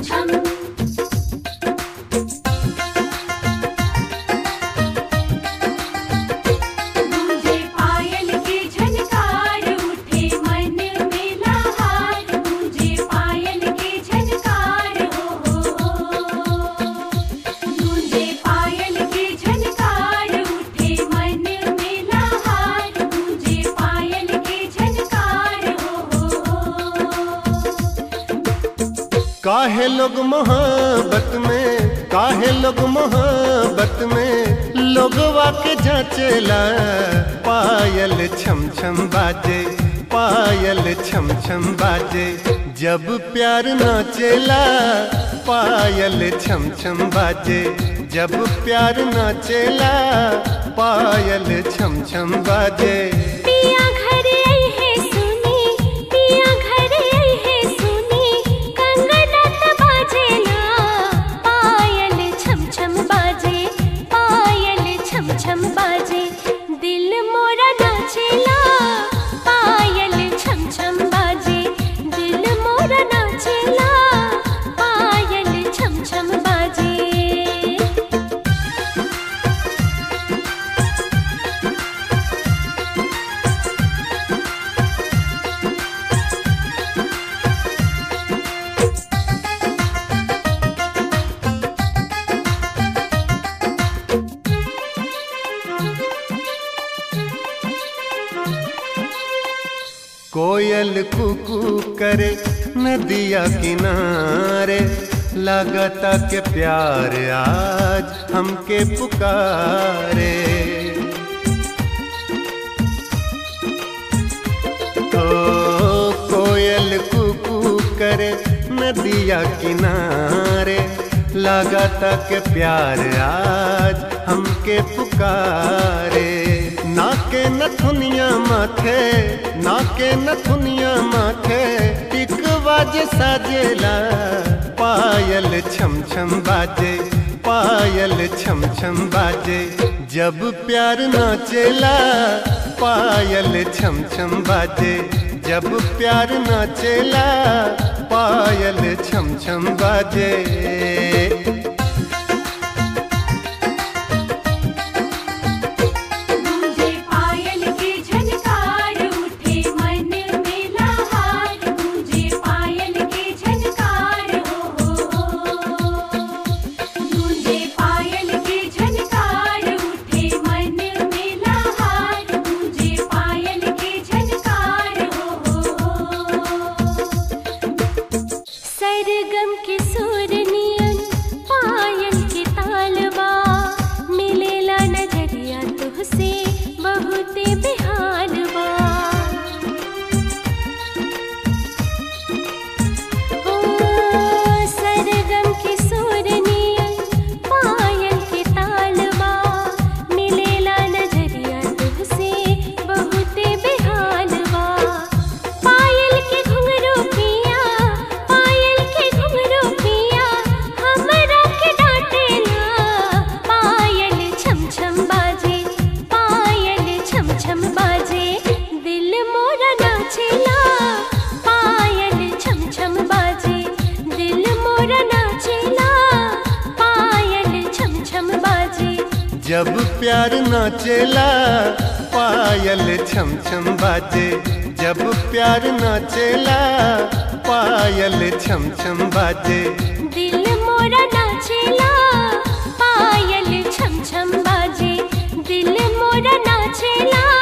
छम गूंजे पायल के झनकार उठे मन में लहार गूंजे पायल के झनकार हो हो हो गूंजे पायल के झनकार उठे मन में लहार गूंजे पायल के झनकार हो हो काहे लोग मोहब्बत में काहे लोग मोहब्बत में लोगवा के जाचेला पायल छम छम बाजे पायल छम छम बाजे जब प्यार नाचेला पायल छम छम बाजे जब प्यार नाचेला पायल छम छम बाजे पिया घर आई है सुनी पिया घर आई है सुनी कंगना त बाजेला पायल छम छम बाजे पायल छम छम बाजे दिल मोरा नाचेला पायल छम छम बाजे दिल मोरा नाचेला पायल छम छम बाजे कोयल कुकू करे नदिया किनारे लगता के प्यार आज हमके पुकारे ओ कोयल कुकू करे नदिया किनारे लगता के प्यार आज हमके पुकारे नाके नथुनिया माथे नाके नथुनिया माथे टिकवाज साजेला पायल छम छम बाजे पायल छम छम बाजे जब प्यार नाचेला पायल छम छम बाजे जब प्यार नाचेला पायल छम छम बाजे गूंजे पायल के झनकार उठे मन में लहार गूंजे पायल के झनकार हो हो हो गूंजे पायल के झनकार उठे मन में लहार गूंजे पायल के झनकार हो हो सरगम के सुर नियन पायल के तालवा मिलेला नजरिया तुहसे बहुते बिहालवा ओ सरगम के सुर नियन पायल के तालवा मिलेला नजरिया तुहसे बहुते बिहालवा पायल के घुंघरू पिया पायल के घुंघरू पिया हमरा के डांटेला पायल छम छम बाजे पायल छम छम बाजे दिल मोरा नाचेला पायल छम छम बाजे दिल मोरा नाचेला पायल छम छम बाजे जब प्यार नाचेला पायल छम छम बाजे जब प्यार नाचेला पायल छम छम बाजे दिल मोरा नाचेला पायल छम छम बाजे दिल मोरा नाचेला